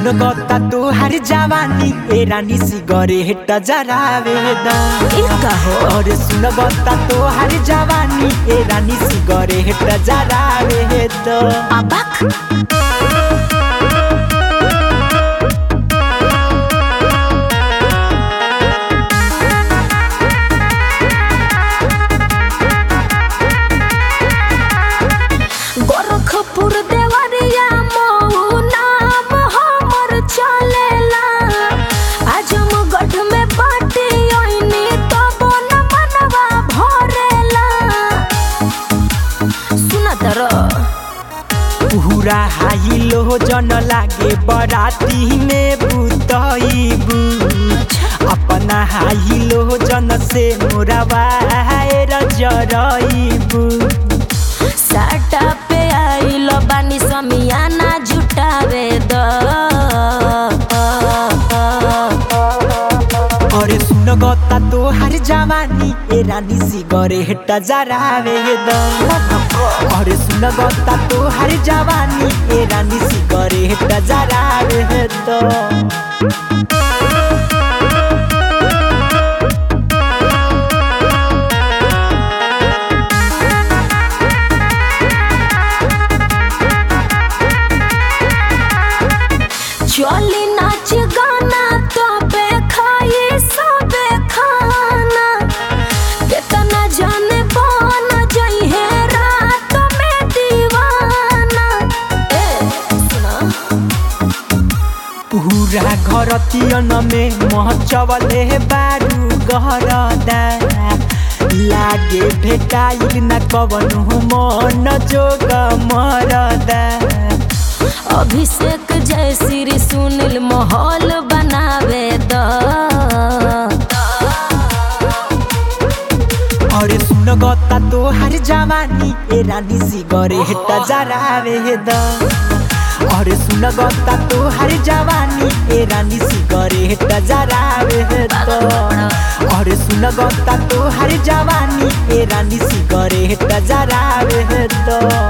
सुनगता तोहार जवानी ए रानी सिगरेट जरावे द ई का हो और सुनगता तोहार जवानी ए रानी सिगरेट जरावे द अबक गोरखपुर देवरिया मऊ नाम हमर चलेला आजमगढ़ में बाटी ओइनी तो बोन मनवा भरेला सुना तर पूरा हाई लो जन लागे बराती में बुतईबू अपना हाई लो जन से मोरा वायर जरईबू साटा पे आइल बानी समियाना जुटावे द अरे सुनगता तोहार जवानी ए रानी सिगरेट जरावे द अरे सुनगता तोहार जवानी ए रानी सिगरेट जरावे द चली नाच गाना तो बे खाई सबे खाना कितना जाने बन जई है रात में दीवाना ए सुना पूरा घर तियन में महचवले बारू गहरदा लागे भेटाइल न कवनु मन जोग मरदा अभिषेक जय श्री सुनील माहौल बनावे द अरे सुनगता तोहार जवानी ए रानी सिगरेट जरावे द अरे सुनगता तोहार जवानी ए रानी सिगरेट जरावे द अरे सुनगता तोहार जवानी ए रानी सिगरेट जरावे द